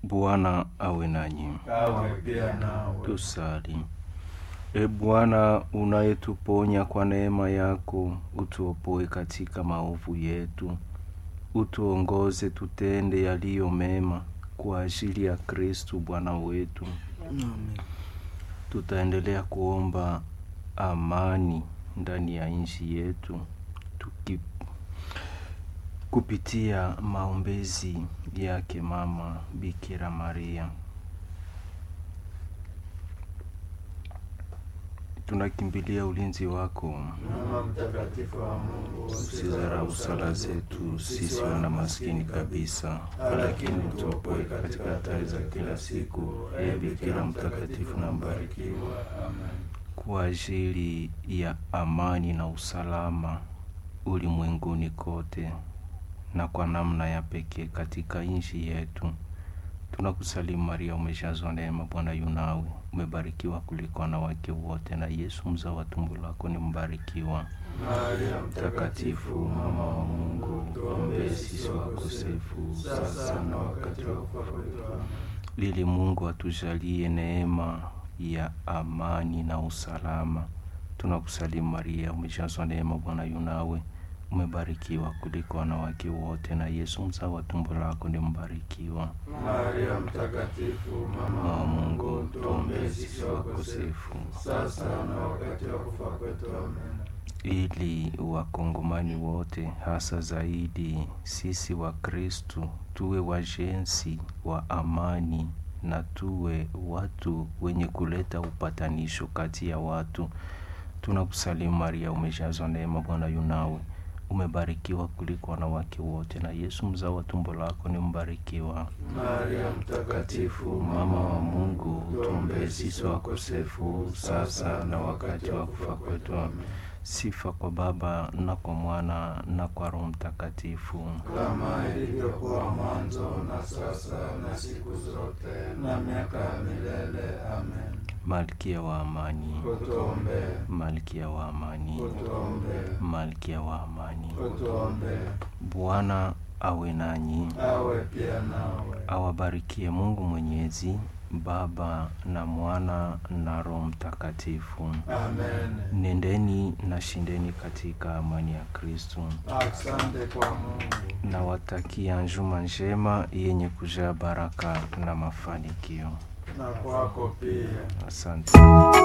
Bwana awe nanyi. awe pia nawe. Tusali. E Bwana, unayetuponya kwa neema yako, utuopoe katika maovu yetu, utuongoze tutende yaliyo mema kwa ajili ya Kristu Bwana wetu. Tutaendelea kuomba amani ndani ya nchi yetu tuki kupitia maombezi yake Mama Bikira Maria. Tunakimbilia ulinzi wako, Mama mtakatifu wa Mungu, usizarau sala zetu sisi wana maskini kabisa, lakini tuopoe katika hatari za kila siku. Ee Bikira mtakatifu na mbarikiwa, kwa ajili ya amani na usalama ulimwenguni kote na kwa namna ya pekee katika nchi yetu, tunakusalimu Maria, umejazwa neema, Bwana yu nawe, umebarikiwa kuliko wanawake wote, na Yesu mzao wa tumbo lako ni mbarikiwa. Maria Mtakatifu mama wa Mungu, tuombee sisi wakosefu sasa na wakati wa kufa kwetu. Amen. Ili Mungu atujalie neema ya amani na usalama. Tunakusalimu Maria, umejazwa neema, Bwana yu nawe, umebarikiwa kuliko wanawake wote, na Yesu mzao wa tumbo lako ni mbarikiwa. Maria mtakatifu, Mama wa Mungu, tuombee sisi wakosefu sasa na wakati wa kufa kwetu. Amen. ili wakongomani wote hasa zaidi sisi wa Kristu tuwe wajenzi wa amani na tuwe watu wenye kuleta upatanisho kati ya watu. Tunakusalimu Maria, umejazwa neema, Bwana yu nawe, umebarikiwa kuliko wanawake wote, na Yesu mzao wa tumbo lako ni mbarikiwa. Maria Mtakatifu mama wa Mungu, tuombee sisi wakosefu sasa na wakati wa kufa kwetu. Amen. Sifa kwa Baba na kwa Mwana na kwa Roho Mtakatifu. kama ilivyokuwa mwanzo na sasa na siku zote na miaka ya milele. Amen. Malkia wa amani, Utuombee, Malkia wa amani, utuombee, Malkia wa amani. utuombee. Bwana awe nanyi, Awe pia nawe. awabarikie Mungu Mwenyezi, Baba na Mwana na Roho Mtakatifu. Amen. Nendeni na shindeni katika amani ya Kristo. Asante kwa Mungu. Nawatakia njuma njema yenye kujaa baraka na mafanikio. na kwako pia. Asante.